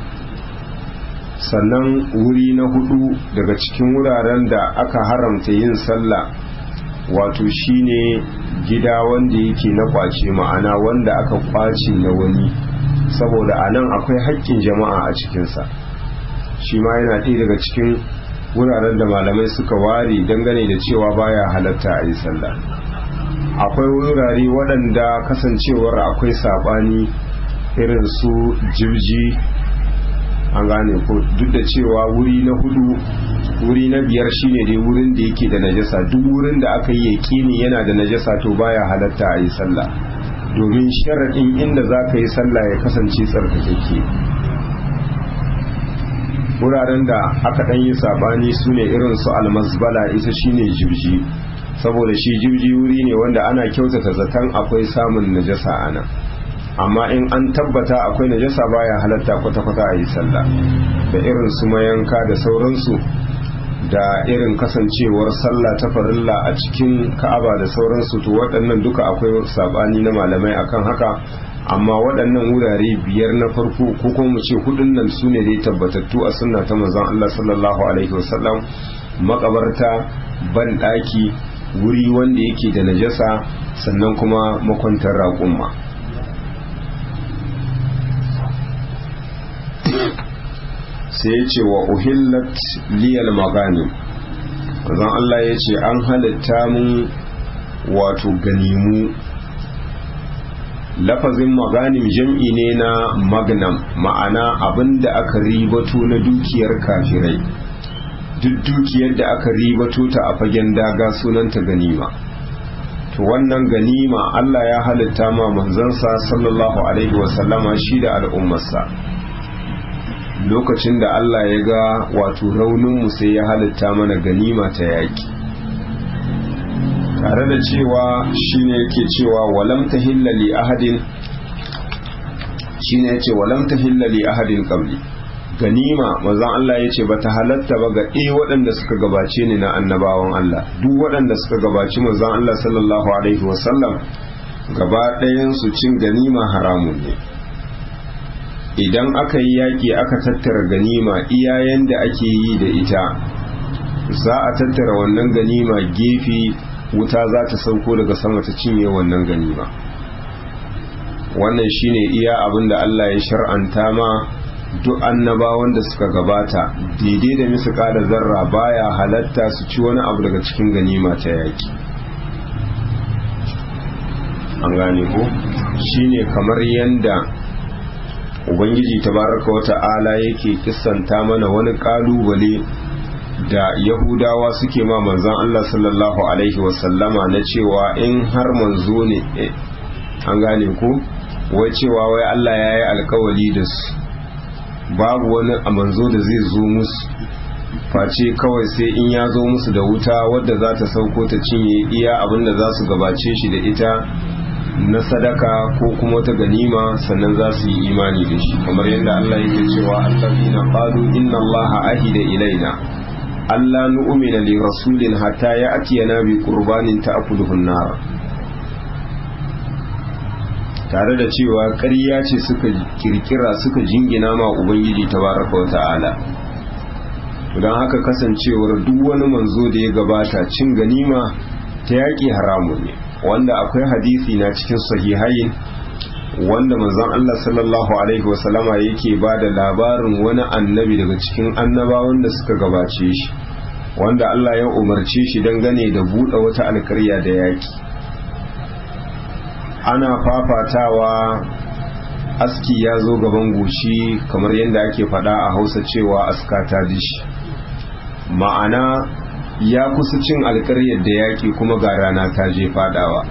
sannan wuri na hudu daga cikin wuraren da aka haramta yin sallah wato shine gida wanda yake na kwace ma'ana wanda aka kwace na wani saboda a nan akwai haƙƙin jama'a a cikinsa shi ma yana ɗaya daga cikin wuraren da malamai suka ware dangane da cewa baya halatta a yi sallah akwai wurare waɗanda kasancewar akwai saɓani irin su jirji an gane ko duk da cewa wuri na hudu wuri na biyar shine dai wurin da yake da najasa duk wurin da aka yi yaƙini yana da najasa to baya halatta a yi sallah domin sharaɗin inda za ka yi sallah ya kasance tsarkakeke wuraren da aka ɗan yi sabani su ne irin su almasbala ita shine jibji saboda shi jibji wuri ne wanda ana kyautata zaton akwai samun najasa a nan amma in an tabbata akwai najasa baya halatta kwata-kwata a yi sallah da irin su mayanka da sauransu da irin kasancewar sallah ta farilla a cikin ka'aba da sauransu to waɗannan duka akwai sabani na malamai akan haka amma waɗannan wurare biyar na farko ko kuma mu ce hudun nan su ne dai tabbatattu a sunna ta manzon Allah sallallahu alaihi wasallam makabarta ban ɗaki wuri wanda yake da najasa sannan kuma makwantar raƙumma sai ya ce wa uhillat liyal magani zan Allah ya ce an halitta mun wato ganimu lafazin maganim jam'i ne na magnam ma'ana abinda aka ribato na dukiyar kafirai duk dukiyar da aka ribato ta a fagen daga sunanta ganima to wannan ganima Allah ya halitta ma manzansa sallallahu alaihi wasallama shi da al'ummarsa lokacin da Allah ya ga wato rauninmu sai ya halitta mana ganima ta yaƙi tare da cewa shine yake cewa walam tahilla li ahadin shine yace walam tahilla li ahadin qabli ganima manzon Allah yace bata halatta ba ga ɗaya waɗanda suka gabace ni na annabawan Allah duk waɗanda suka gabaci manzon Allah sallallahu alaihi wasallam gaba ɗayan su cin ganima haramun ne idan aka yi yaƙi aka tattara ganima iyayen da ake yi da ita za a tattara wannan ganima gefe wuta za ta sauko daga sama ta cinye wannan ganima wannan shine iya abin da Allah ya shar'anta ma duk annabawan da suka gabata daidai da misika da zarra baya halatta su ci wani abu daga cikin ganima ta yaƙi an gane ko shine kamar yanda ubangiji tabaraka wata'ala yake kissanta mana wani kalubale da yahudawa suke ma manzon Allah sallallahu alaihi wasallama na cewa in har manzo ne an gane ku wai cewa wai Allah ya yi alkawali da su babu wani a manzo da zai zo musu face kawai sai in ya zo musu da wuta wadda za ta sauko ta cinye iya abinda za su gabace shi da ita na sadaka ko kuma wata ganima sannan za su yi imani da shi kamar yadda Allah yake cewa allazina qalu inna Allaha ahida ilaina alla nu'mina li rasulin hatta ya'tiyana bi qurbanin ta'kuluhu an-nar tare da cewa ƙarya ce suka kirkira suka jingina ma ubangiji tabaraka wa ta'ala don haka kasancewar duk wani manzo da ya gabata cin ganima ta yaƙi haramun ne wanda akwai hadisi na cikin sahihain wanda manzon Allah sallallahu alaihi wasallama yake ba da labarin wani annabi daga cikin annabawan da suka gabace shi wanda Allah ya umarce shi dangane da buɗe wata alkarya da yaƙi ana fafatawa aski ya zo gaban goshi kamar yadda ake faɗa a hausa cewa aska ta dishi ma'ana ya kusa cin alkaryar da yaƙi kuma ga rana ta je fadawa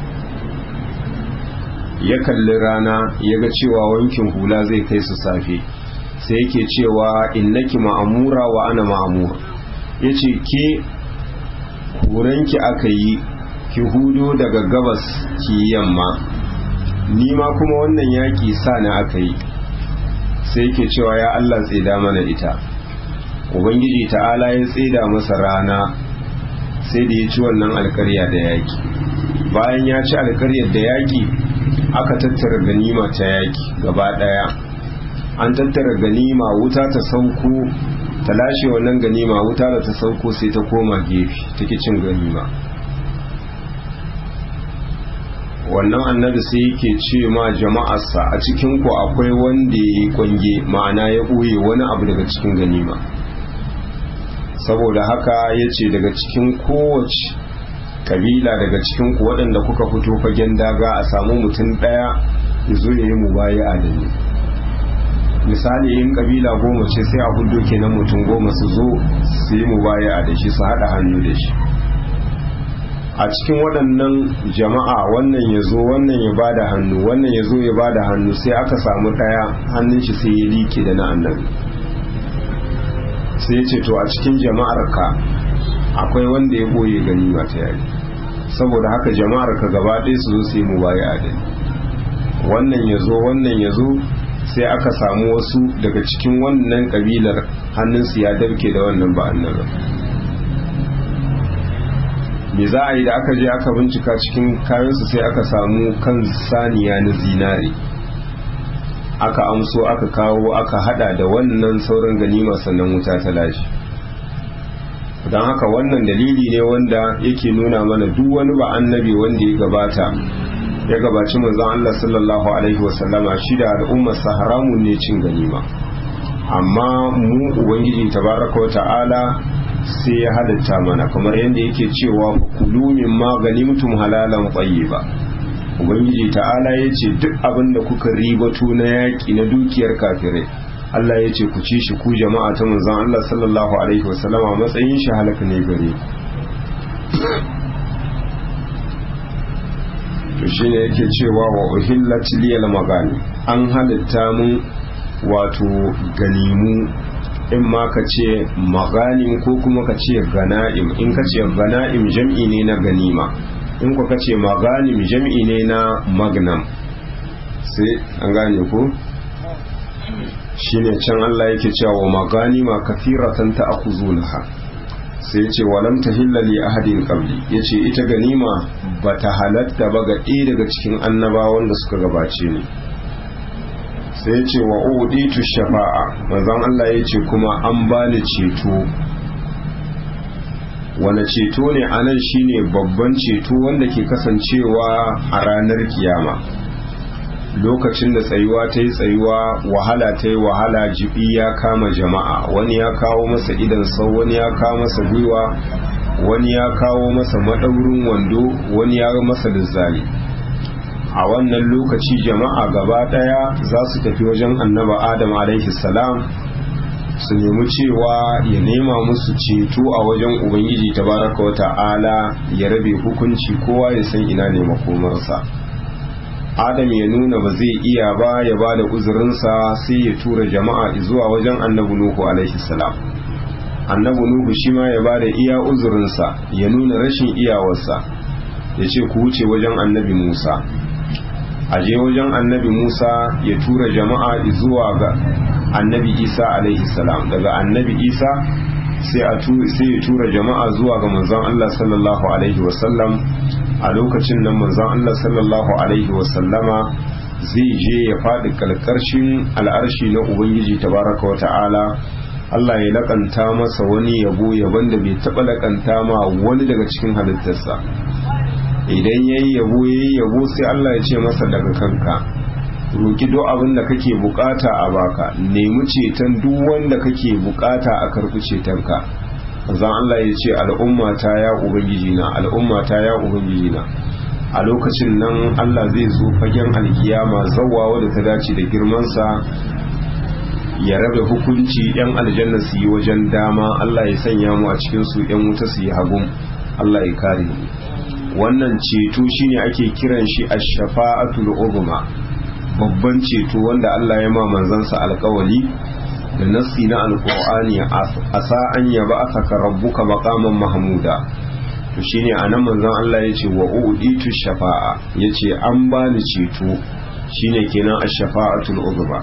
ya kalli rana ya ga cewa wankin hula zai kai su safe sai yake cewa innaki ma'amura wa ana ma'amura ya ce ke horonki aka yi ki hudo daga gabas ki yamma ni ma kuma wannan yaƙi sa na aka yi sai yake cewa ya Allah tsida mana ita ubangiji ta'ala ya tsida masa rana sai da ya ci wannan alkarya da yaƙi bayan ya ci alkaryar da yaƙi aka tattara ganima ta yaƙi gaba ɗaya an tattara ganima wuta ta sauko ta lashe wannan ganima wuta da ta sauko sai ta koma gefe take cin ganima wannan annabi sai yake ce ma jama'arsa a cikin ku akwai wanda ya yi kwange ma'ana ya ɓoye wani abu daga cikin ganima saboda haka ya ce daga cikin kowace kabila daga cikin ku waɗanda kuka fito fagen daga a samu mutum ɗaya ya zo ya yi mu baya a dani misali yin kabila goma ce sai a hudu kenan mutum goma su zo su yi mu baya a da shi su haɗa hannu da shi a cikin waɗannan jama'a wannan ya zo wannan ya ba da hannu wannan ya zo ya ba da hannu sai aka samu ɗaya hannun shi sai ya like da na annabi sai ya ce to a cikin jama'ar ka akwai wanda ya boye ganima ta yaki saboda haka jama'ar ka gaba ɗaya su zo su yi mubaya adali wannan ya zo wannan ya zo sai aka samu wasu daga cikin wannan kabilar hannunsu ya dabke da wannan ba annabi me za a yi da aka je aka bincika cikin kayansu sai aka samu kan saniya na zinare aka amso aka kawo aka hada da wannan sauran ganima sannan wuta ta lashe don haka wannan dalili ne wanda yake nuna mana duk wani ba annabi wanda ya gabata ya gabaci manzon Allah sallallahu alaihi wasallama shi da al'ummar sa haramun ne cin ganima amma mu ubangiji tabaraka wa ta'ala sai ya halatta mana kamar yadda yake cewa kulu min ma ganimtum halalan tayyiba ubangiji ta'ala ya ce duk abin da kuka ribato na yaƙi na dukiyar kafirai Allah ya ce ku ci shi ku jama'a ta manzon Allah sallallahu alaihi wasallama matsayin shi halaka ne gare to shine yake cewa wa uhillat liyal magani an halitta mun wato ganimu in ma ka ce maganim ko kuma ka ce gana'im in ka ce gana'im jam'i ne na ganima in ka ce maganim jam'i ne na magnam sai an gane ko shine can Allah yake cewa wa maganima kathiratan ta'khuzunaha sai yace walam tahilla li ahadin qabli yace ita ganima bata halatta ba ga ɗaya daga cikin annabawan da suka gabace ni sai yace wa uditu shafa'a manzon Allah yace kuma an bani ceto wane ceto ne anan shine babban ceto wanda ke kasancewa a ranar kiyama lokacin da tsayuwa ta yi tsayuwa wahala ta yi wahala jibi ya kama jama'a wani ya kawo masa idan sau wani ya kawo masa gwiwa wani ya kawo masa maɗaurin wando wani ya masa lizzali a wannan lokaci jama'a gaba ɗaya za su tafi wajen annaba adam alaihi salam su nemi cewa ya nema musu ceto a wajen ubangiji tabaraka wa ta'ala ya rabe hukunci kowa ya san ina ne makomarsa adam ya nuna ba zai iya ba ya ba da uzurinsa sai ya tura jama'a zuwa wajen annabi nuhu alaihi salam annabi nuhu shi ma ya ba da iya uzurinsa ya nuna rashin iyawarsa ya ce ku wuce wajen annabi musa a je wajen annabi musa ya tura jama'a zuwa ga annabi isa alaihi salam daga annabi isa sai ya tura jama'a zuwa ga manzon allah sallallahu alaihi wasallam a lokacin nan manzon Allah sallallahu alaihi wasallama zai je ya faɗi kalkarshin al'arshi na Ubangiji tabaraka wa ta'ala Allah ya lakanta masa wani yabo yaban da bai taɓa lakanta ma wani daga cikin halittarsa idan ya yi yabo ya yi yabo sai Allah ya ce masa daga kanka roki duk abin da kake bukata a baka nemi ceton duk wanda kake bukata a karɓi cetonka zan Allah ya ce al'ummata ya ubangiji na al'ummata ya ubangiji na a lokacin nan Allah zai zo fagen alkiyama zawawa da ta dace da girmansa ya rabe hukunci yan aljanna su yi wajen dama Allah ya sanya mu a cikin su yan wuta su yi hagun Allah ya kare mu wannan ceto shine ake kiran shi ash-shafa'atul uzma babban ceto wanda Allah ya ma manzansa alkawali da nassi na alkur'ani a sa'an ya ba aka rabbuka maqaman mahmuda to shine anan manzon Allah yace wa uditu shafa'a yace an bani ceto shine kenan ash-shafa'atul uzma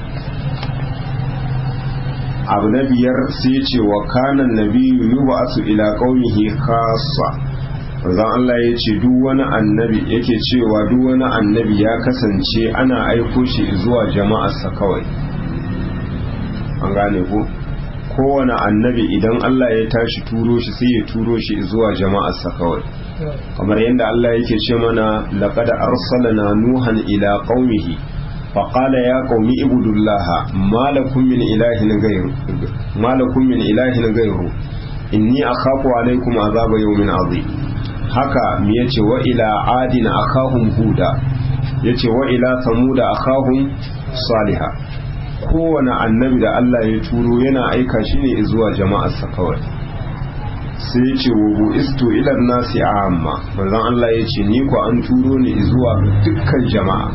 abu na biyar sai yace wa kana nabiyyu yub'asu ila qaumihi khassa manzon Allah yace duk wani annabi yake cewa duk wani annabi ya kasance ana aiko shi zuwa jama'arsa kawai an gane ko kowane annabi idan Allah ya tashi turo shi sai ya turo shi zuwa jama'arsa kawai kamar yadda Allah yake ce mana laqad arsalna nuhan ila qaumihi faqala ya qaumi ibudullaha ma lakum min ilahin ghayru ma lakum min ilahin ghayru inni akhafu alaykum azaba yawmin azim haka me yace wa ila adina akahum huda yace wa ila samuda akahum salihah kowane annabi da Allah ya turo yana aika shi ne zuwa jama'arsa kawai sai ya ce wa isto ilar nasi a amma manzon Allah ya ce ni ku an turo ni zuwa dukkan jama'a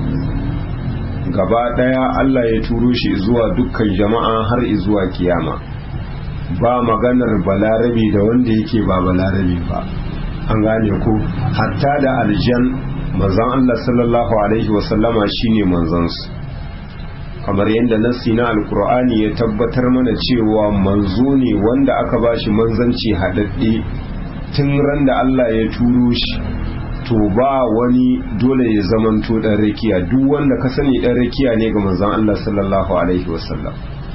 gaba daya Allah ya turo shi zuwa dukkan jama'a har zuwa kiyama ba maganar balarabi da wanda yake ba balarabi ba an gane ko hatta da aljan manzon Allah sallallahu alaihi wasallama shine manzansu kamar yadda nassi na alkur'ani ya tabbatar mana cewa manzo ne wanda aka bashi manzanci haɗaɗɗe tun ran da Allah ya turo shi to ba wani dole ya zamanto ɗan rakiya duk wanda ka sani ɗan rakiya ne ga manzon Allah sallallahu alaihi wasallam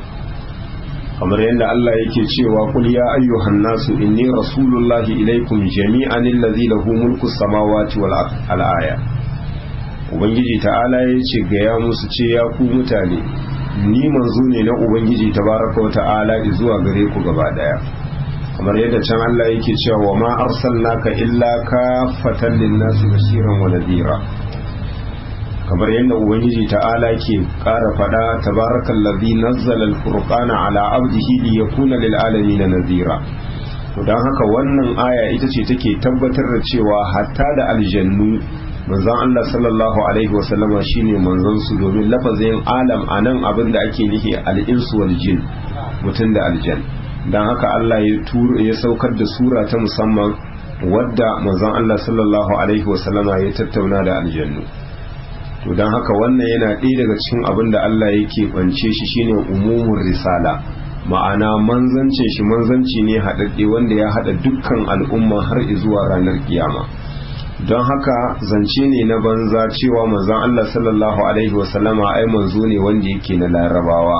kamar yadda Allah yake cewa kul ya ayyuhan nasu inni rasulullahi ilaikum jami'an allazi lahu mulku samawati wal aya ubangiji ta'ala ya ce ga ya musu ce ya ku mutane ni manzo ne na ubangiji tabaraka wa ta'ala zuwa gare ku gaba daya kamar yadda can Allah yake cewa wa ma arsalnaka illa kafatan lin-nasi bashiran wa nadira kamar yadda ubangiji ta'ala ke ƙara faɗa tabarakal ladhi nazzala al-furqana ala abdihi liyakuna lil alamin nadira to dan haka wannan aya ita ce take tabbatar da cewa hatta da aljannu manzon Allah sallallahu alaihi wasallama shine manzon su domin lafazin alam anan abin da ake nufi al-insu wal jin mutum da aljan dan haka Allah ya tura ya saukar da sura ta musamman wadda manzon Allah sallallahu alaihi wasallama ya tattauna da aljannu to don haka wannan yana ɗaya daga cikin abin da Allah yake bance shi shine umumin risala ma'ana manzancin shi manzanci ne haɗaɗɗe wanda ya haɗa dukkan al'umma har zuwa ranar kiyama don haka zance ne na banza cewa manzon Allah sallallahu alaihi wasallama ai manzo ne wanda yake na larabawa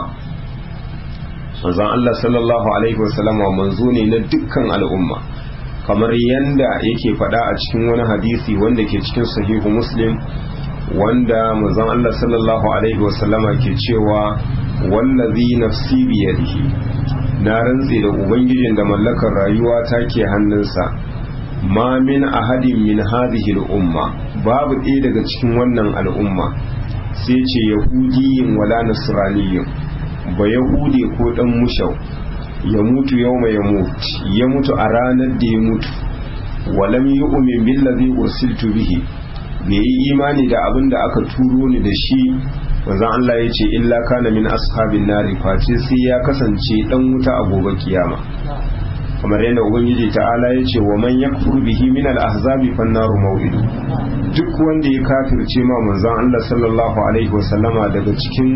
manzon Allah sallallahu alaihi wasallama manzo ne na dukkan al'umma kamar yanda yake faɗa a cikin wani hadisi wanda ke cikin sahihu muslim wanda manzon Allah sallallahu alaihi wasallama ke cewa wallazi nafsi biyadihi na rantse da ubangijin da mallakar rayuwa ta ke hannunsa ma min ahadin min hadhihi al-umma babu ɗaya daga cikin wannan al'umma sai ce yahudiyin wala nasraniyin ba yahude ko dan mushau ya mutu yawma ya mutu ya mutu a ranar da ya mutu walam yu'min billazi ursiltu bihi bai yi imani da abin da aka turo ni da shi wanzan Allah ya ce illa kana min ashabin nari face sai ya kasance dan wuta a gobe kiyama kamar yadda ubangiji ta'ala ya ce wa man yakfur bihi min al-ahzabi fan naru maw'idu duk wanda ya kafirce ma manzon Allah sallallahu alaihi wasallama daga cikin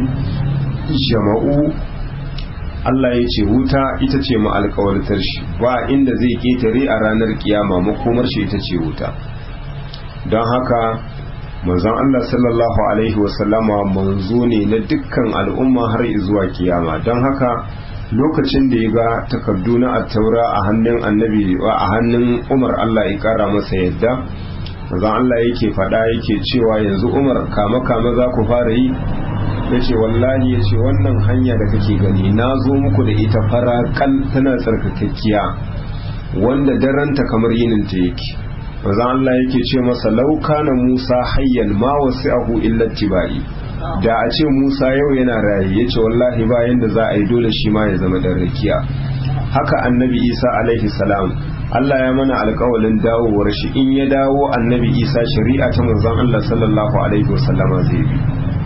jama'u Allah ya ce wuta ita ce ma alƙawartar shi ba inda zai ketare a ranar kiyama makomar shi ita ce wuta don haka manzon Allah sallallahu alaihi wasallama manzo ne na dukkan al'umma har zuwa kiyama don haka lokacin da ya ga takardu na attaura a hannun annabi a hannun Umar Allah ya kara masa yadda manzon Allah yake faɗa yake cewa yanzu Umar kama kama za ku fara yi yace wallahi yace wannan hanya da kake gani na zo muku da ita fara kal tana tsarkakakkiya wanda daranta kamar yinin ta yake manzo Allah yake ce masa laukana Musa hayyan ma wasi'ahu illa tibai da a ce Musa yau yana raye yace wallahi ba yanda za a yi dole shi ma ya zama dan rakiya haka annabi Isa alaihi salam Allah ya mana alƙawalin dawowar shi in ya dawo annabi Isa shari'a ta manzon Allah sallallahu alaihi wasallama zai bi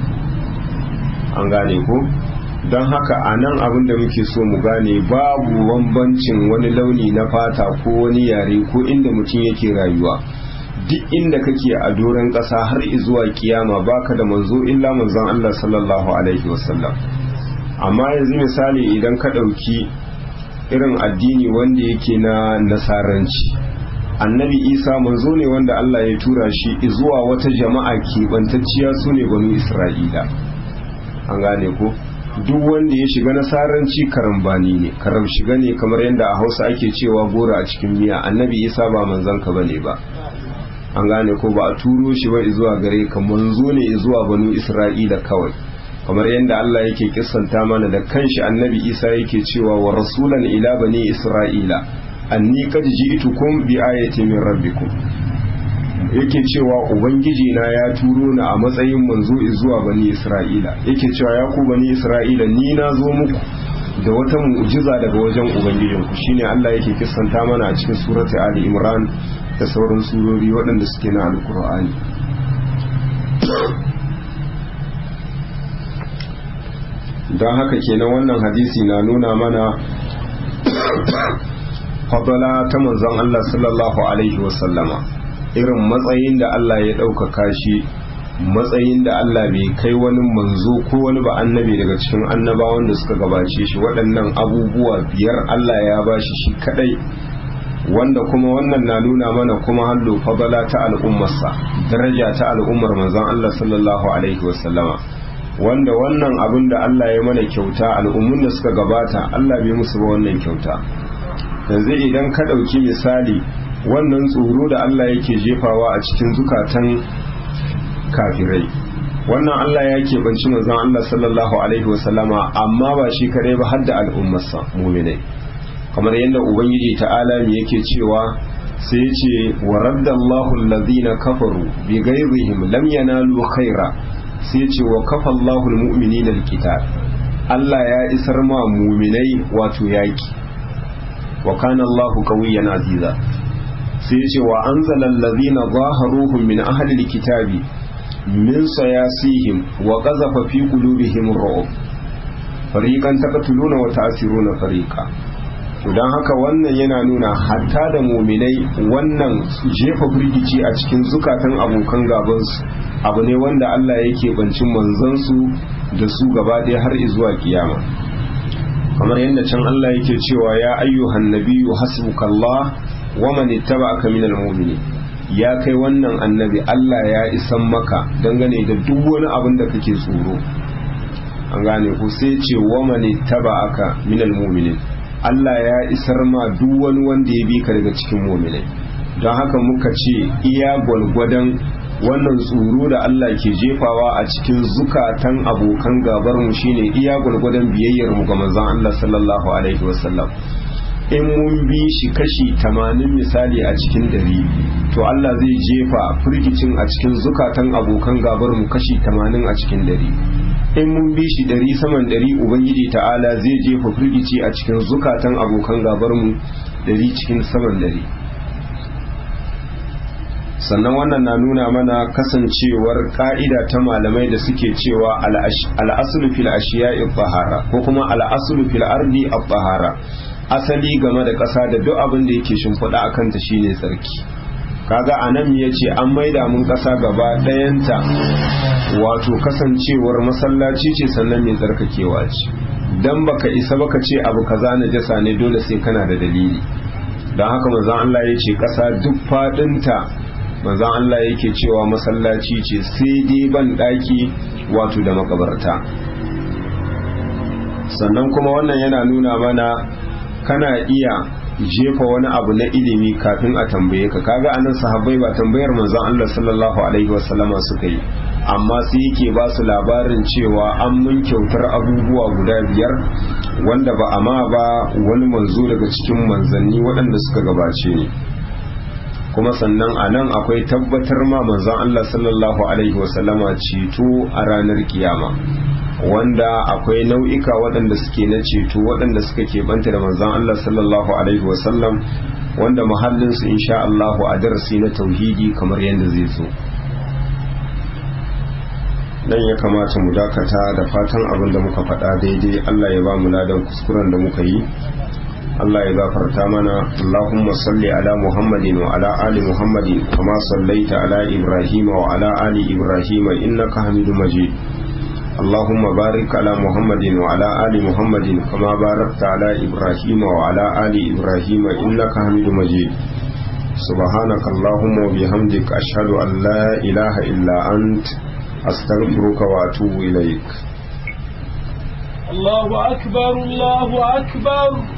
an gane ko don haka a nan abin da muke so mu gane babu bambancin wani launi na fata ko wani yare ko inda mutum yake rayuwa duk inda kake a doron ƙasa har zuwa kiyama baka da manzo illa manzon Allah sallallahu alaihi wasallam amma yanzu misali idan ka ɗauki irin addini wanda yake na nasaranci annabi isa manzo ne wanda Allah ya tura shi zuwa wata jama'a keɓantacciya su ne banu isra'ila an gane ko duk wanda ya shiga nasaranci karambani ne karam shiga ne kamar yadda a hausa ake cewa gora a cikin miya annabi isa ba manzon ka bane ba an gane ko ba a turo shi ba zuwa gare ka manzo ne zuwa banu isra'ila kawai kamar yadda Allah yake kissanta mana da kanshi annabi isa yake cewa wa rasulan ila bani isra'ila anni qad ji'tukum bi ayati min rabbikum yake cewa ubangiji na ya turo ni a matsayin manzo zuwa bani isra'ila yake cewa ya ku bani isra'ila ni na zo muku da wata mu'jiza daga wajen ubangijinku shine Allah yake kissanta mana a cikin surati ali imran da sauran surori waɗanda suke na alkur'ani don haka kenan wannan hadisi na nuna mana fadala ta manzon Allah sallallahu alaihi wasallama irin matsayin da Allah ya ɗaukaka shi matsayin da Allah bai kai wani manzo ko wani ba annabi daga cikin annabawan da suka gabace shi waɗannan abubuwa biyar Allah ya bashi shi kadai wanda kuma wannan na nuna mana kuma hallo fadala ta al'ummarsa daraja ta al'ummar manzon Allah sallallahu alaihi wasallama wanda wannan abin da Allah ya mana kyauta al'ummun da suka gabata Allah bai musu ba wannan kyauta yanzu idan ka ɗauki misali wannan tsoro da Allah yake jefawa a cikin zukatan kafirai wannan Allah ya keɓanci manzon Allah sallallahu alaihi wasallama amma ba shi kadai ba har da al'ummarsa muminai kamar yadda ubangiji ta'ala me yake cewa sai ya ce wa raddallahu alladhina kafaru bi ghayrihim lam yanalu khaira sai ya ce wa kafa Allahu almu'minina alqital Allah ya isar ma muminai wato yaki wa kana Allahu qawiyyan aziza sai ya ce wa anzala alladhina zaharuhum min ahli alkitabi min sayasihim wa qazafa fi qulubihim ar-ru'b fariqan taqtuluna wa ta'siruna fariqa to dan haka wannan yana nuna hatta da muminai wannan jefa firgici a cikin zukatan abokan gabansu abu ne wanda Allah yake bancin manzansu da su gaba ɗaya har zuwa kiyama kamar yadda can Allah yake cewa ya ayyuhan nabiyyu hasbukallah wa man ittaba'aka minal mu'minin ya kai wannan annabi Allah ya isan maka dangane da duk wani abin da kake tsoro an gane ku sai ce wa man ittaba'aka minal mu'minin Allah ya isar ma duk wani wanda ya bi ka daga cikin mu'minai don haka muka ce iya gwalgwadon wannan tsoro da Allah ke jefawa a cikin zukatan abokan gabar mu shine iya gwalgwadon biyayyar mu ga manzon Allah sallallahu alaihi wasallam in mun bi shi kashi tamanin misali a cikin dari to Allah zai jefa firgicin a cikin zukatan abokan gabar mu kashi tamanin a cikin dari in mun bi shi dari saman dari ubangiji ta'ala zai jefa firgici a cikin zukatan abokan gabar mu dari cikin saman dari sannan wannan na nuna mana kasancewar ka'ida ta malamai da suke cewa al'asulu fil ashiya'i bahara ko kuma al'asulu fil ardi bahara asali game da ƙasa da duk abin da yake shimfiɗa a kanta shine tsarki kaga anan ya ce an maida mun ƙasa gaba ɗayanta wato kasancewar masallaci ce sannan mai tsarkakewa ce dan baka isa baka ce abu kaza na jasa ne dole sai kana da dalili don haka manzon Allah ya ce ƙasa duk faɗinta manzon Allah yake cewa masallaci ce sai dai ban daki wato da makabarta sannan kuma wannan yana nuna mana kana iya jefa wani abu na ilimi kafin a tambaye ka kaga anan sahabbai ba tambayar manzon Allah sallallahu alaihi wasallama suka yi amma sai yake ba su labarin cewa an mun kyautar abubuwa guda biyar wanda ba a ma ba wani manzo daga cikin manzanni waɗanda suka gabace ni kuma sannan a nan akwai tabbatar ma manzon Allah sallallahu alaihi wasallama ceto a ranar kiyama wanda akwai nau'ika waɗanda suke na ceto waɗanda suka keɓanta da manzon Allah sallallahu alaihi wasallam wanda mahallinsu insha Allah a darasi na tauhidi kamar yadda zai zo nan ya kamata mu dakata da fatan abin da muka faɗa daidai Allah ya ba mu ladan kuskuren da muka yi Allah ya gafarta mana Allahumma salli ala Muhammadin wa ala ali Muhammadin kama sallaita ala Ibrahim wa ala ali Ibrahim innaka Hamidum Majid Allahumma barik ala Muhammadin wa ala ali Muhammadin kama barakta ala Ibrahim wa ala ali Ibrahim innaka Hamidum Majid سبحانك اللهم وبحمدك أشهد أن لا إله إلا أنت أستغفرك وأتوب إليك الله أكبر الله أكبر